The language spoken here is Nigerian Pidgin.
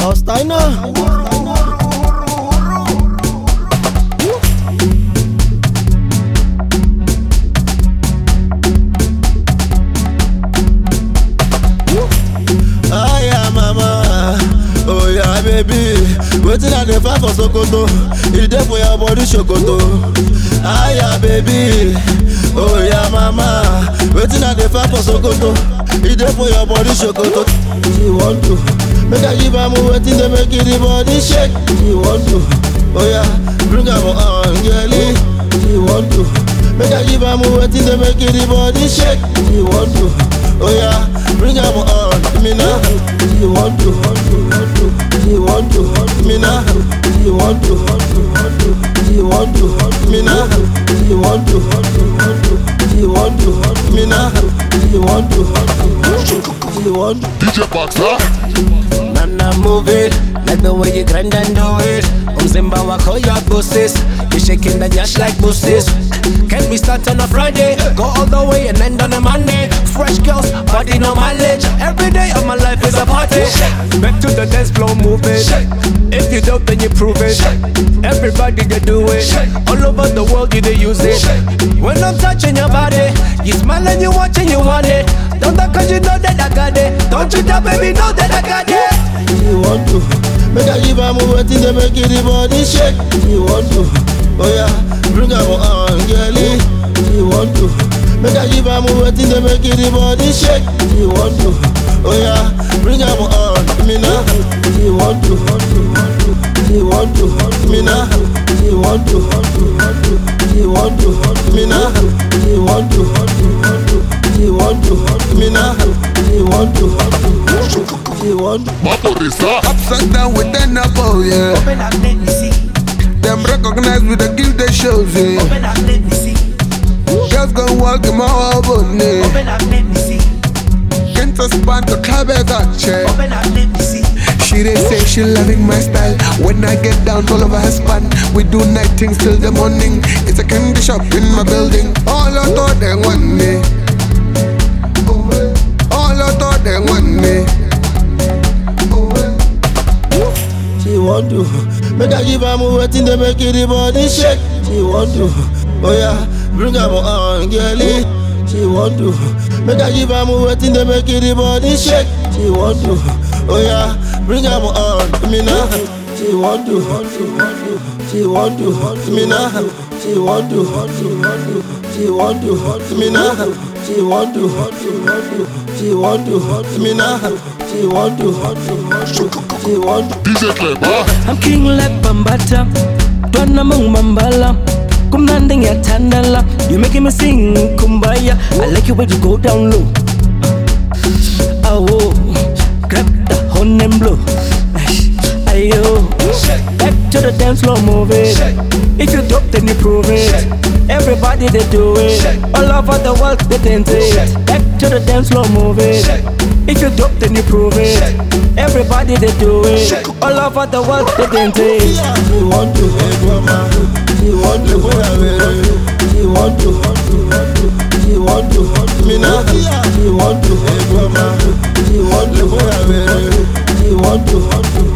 Steiner. Ah yeah, mama, oh yeah, baby. Wetin I dey find for Sokoto, e dey for your body Sokoto. Ah yeah, baby, oh yeah, mama. Wetin I dey find for Sokoto, e dey for your body Sokoto. She want to make I give am wetin dey make the body shake. She want to, oh yeah, bring am on, girlie. She want to make I give am wetin dey make the body shake. She want to, oh yeah, bring am on, me now. She want to, she want to, me now. She want to, she want to, me now. She want to, she want to, me now. She want to, she want to. DJ Boxer. Nana move it, like the way you grind and do it. Umzimba wako your bosses, you shaking the dash like bosses. Can we start on a Friday, go all the way and end on a Monday? Fresh girls, body no mileage. Every day of my life is a party. Back to the dance floor, move it. If you don't, then you prove it. Everybody you do it. All over the world you they use it. When I'm touching your body, you smile and you watch and you want it. Don't talk cause you know that I got it. Don't you tell baby know that I got it. She want to make I give am wetin dey make the body shake. She want to, oh yeah, bring am on, girlie. She want to make I give am wetin dey make the body shake. She want to, oh yeah, bring am on, me now. She want to, she want to, me now. She want to, she want to, me now. She want to, she want to, me now. She want to, she want to. Maporisa. Upside down with an apple, yeah. Open up, let me see. Them recognize with the gift they shows, yeah. Open up, let me see. Girls gon' walk in my album, yeah. Open up, let me see. Can't span to club as a chair. Open up, let me see. She they say she loving my style. When I get down, all over her span. We do night things till the morning. It's a candy shop in my building. All I thought they want me. All I thought they want me. She want to make I give am wetin dey make the body shake. She want to, oh yeah, bring am on, girlie. She want to make I give am wetin dey make the body shake. She want to, oh yeah, bring am on, me now. She want to, she want to, me now. She want to, she want to, me now. She want to, she want to, me now. She want to, she want to. DJ Clever. I'm king like Bambata, Dwana mong mambala. Kumnanding ya tandala, you making me sing kumbaya. I like your way to go down low. Oh, grab the horn and blow. Ayo, back to the dance floor, move it. If you dope, then you prove it. Everybody they do it, all over the world they dance it. Back to the dance floor, move it. If you dope, then you prove it. Everybody they do it, all over the world they dance it. She want to, she want to, she want to, she want to, me now. She want to, she want to, she want to,